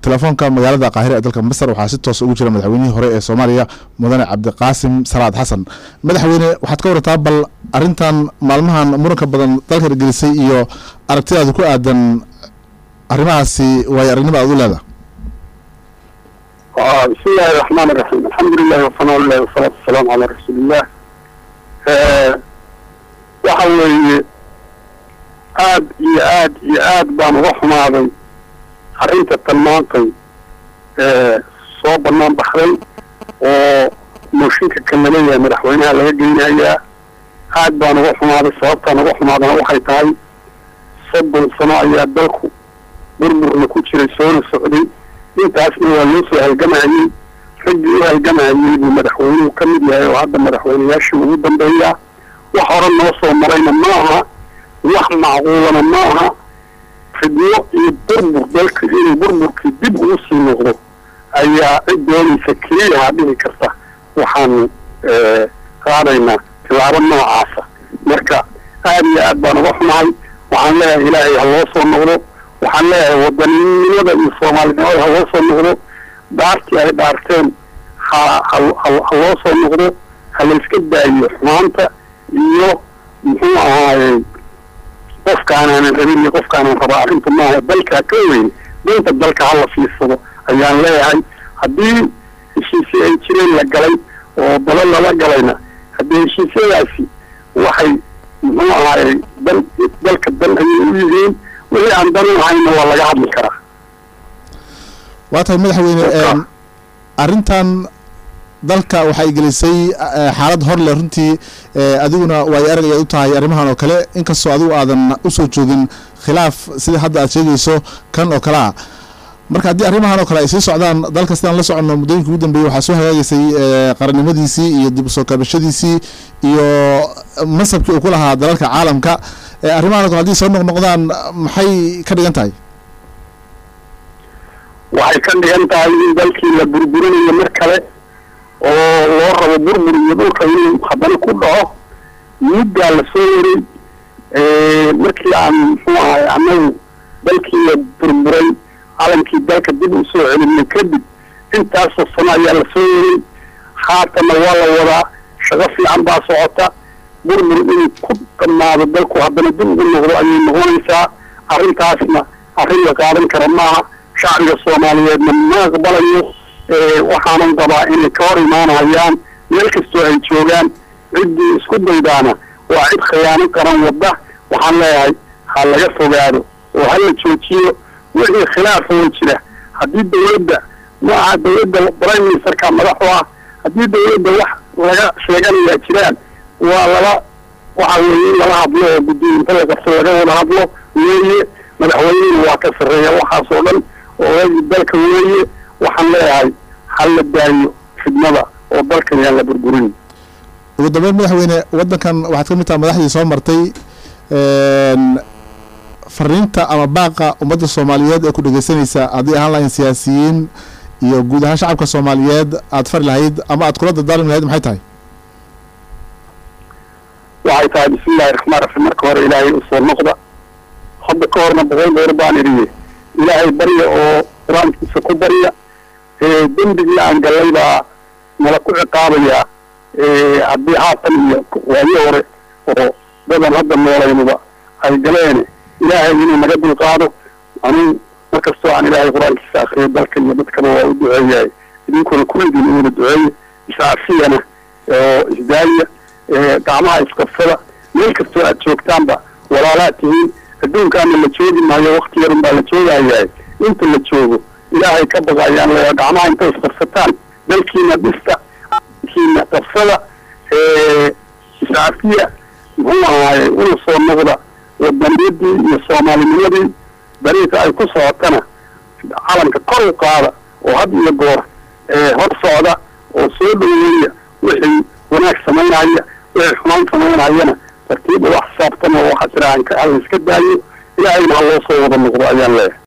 telefoonka magaalada qaahira ee dalka masar waxaa si toos ugu jira madaxweynihii hore ee soomaaliya mudane cabdiqaasim salaad xasan madaxweyne waxaad ka warataa bal arrintan maalmahan muranka badan dalka gelisay iyo aragtidaada ku aadan arrimahaasi waayo aragnima aad u leedaha بسم الله الرحمن الرحيم الحمد لله وصنع الله والصلاة والسلام على رسول الله waxa weeye aad iyo aad iyo aad baan uga xumaaday arrinta talmaantay soo banaan baxday oo mooshinka kan laleeyahay madaxweynaha laga geynayaa aad baan uga xumaaday sababtaan uga xumaadana waxay tahay soddon sano ayaa dalku burburna ku jiray soona socday intaasna waa loo soo halgamayey raggii u halgamayey buu madaxweynuhu ka mid yahay oo hadda madaxweyneyaashii ugu dambeeyaa wax hore noo soo marayna ma aha wax macquulana ma aha fidno iyo burbur dalka inuu burburkii dib ugu sii noqdo ayaa cid doonaysa keliyaha dhihi karta waxaanu qaadaynaa tilaabo noocaasa marka aad iyo aad baan uga xumahay waxaan leeyahay ilaahay ha loo soo noqdo waxaan leeyahay wadaninimada iyo soomaalinimada ha loo soo noqdo dhaartii ay dhaarteen ha ha ha loo soo noqdo ha layska daayo xumaanta iyo muxuu ahaayey qofkaanaanan rabin iyo qofkaanaan rabaa arrinta maaha dalkaa ka weyn danta dalka hala fiirsado ayaan leeyahay haddii heshiisyo ay jireen la galay oo dalo lala galayna haddii heshiisyadaasi waxay muxuu ahaayey dan dalka dan ayay u yihiin wixii aan dan u ahayna waa laga hadli karaa waa tahay madaxweyne arrintan dalka waxay gelisay xaalad hor leh runtii adiguna waayo arag ayaad u tahay arrimahan oo kale inkastoo adigu aadan usoo joogin khilaaf sida hadda aad sheegayso kan oo kale ah marka haddii arrimahan oo kale ay sii socdaan dalka sidaan la soconno muddooyinka ugu dambeeyey waxaa soo hagaagaysay qarannimadiisii iyo dib usoo kabashadiisii iyo masabkii uu ku lahaa dalalka caalamka arrimahan o kale haddii soo noqnoqdaan maxay ka dhigan tahay waxay ka dhigan tahay in dalkii la burburinayo mar kale oo loo rabo burbur iyo dhulka inuu haddana ku dhaco muddaa la soo waray markii aan muxuu ahay annagu dalkii la burburay calankii dalka dib u soo celinay kadib intaasoo sano ayaa la soo waray haatanna waa la wadaa shaqo fiican baa socota burbur inuu ku dhammaado dalku haddana dib ugu noqdo ayay noqonaysaa arrintaasna arrin la qaadan kara maaha shacbiga soomaaliyeedna ma aqbalayo waxaanan qabaa inay ka hor imaanayaan meel kastoo ay joogaan ciddii isku daydaana waa cid khiyaano qaran wadda waxaan leeyahay ha laga fogaado oo ha la joojiyo wixii khilaafa way jira haddii dawladda ma aha dawladda prime ministerka madaxu ah haddii dawladda wax laga sheeganayaa jiraan waa laba waxa weeye in lala hadlo oo guddiinta la qabto laga wada hadlo weeye madaxweynihina waa ka sarreeya waxaas oo dhan oo dalka weeye waxaan leeyahay ha la daayo fidnada oo dalkan yaan la burburin ugu dambeyn madaxweyne waddankan waxaad ka mid taha madaxdii soo martay fariinta ama baaqa ummadda soomaaliyeed ee ku dhegeysanaysa haddii ahaan lahayn siyaasiyiin iyo guud ahaan shacabka soomaaliyeed aad fari lahayd ama aad kula dardaalmi lahayd maxay tahay waxay tahay bismillahi raxmaan raxiim marka hore ilaahay usoo noqda hadda ka horna boqol goor baan idhiye ilaahay barya oo qur-aankiisa ku barya dembigii aan gallay baa nala ku ciqaabayaa haddii haatan iyo waayo hore oo dadan hadda noolaynuba ay galeen ilaahay inuu naga dulqaado anuu markastoo aan ilaahay qur-aankiisa akriyo dalka iyo dadkaba waa u duceeyahay idinkuna kulligiin uuna duceeye iscaafiyana oo isdaaya gacmaha isqabsada meel kastoo aad joogtaanba walaalaad tihiin adduunkaana la joogi maayo wakti yarun baa la joogayahay inta la joogo ilaahay ka baqa ayaan leeyahay gacmaha intay isqabsataan dalkiina dhista kiina qabsada iscaafiya muxuu ahaaye una soo noqda wadaniyadii iyo soomaalinimadii dariiqa ay ku socotana calanka kor u qaada oo had iyo goor hor socda oo soo dhaweeya wixii wanaag samaynaya wixii xumaan samaynayana tartiib ula xisaabtama oo waxaa jira aan ka iska daayo ilaahayna ha loo soo wada noqdo ayaan leeyahay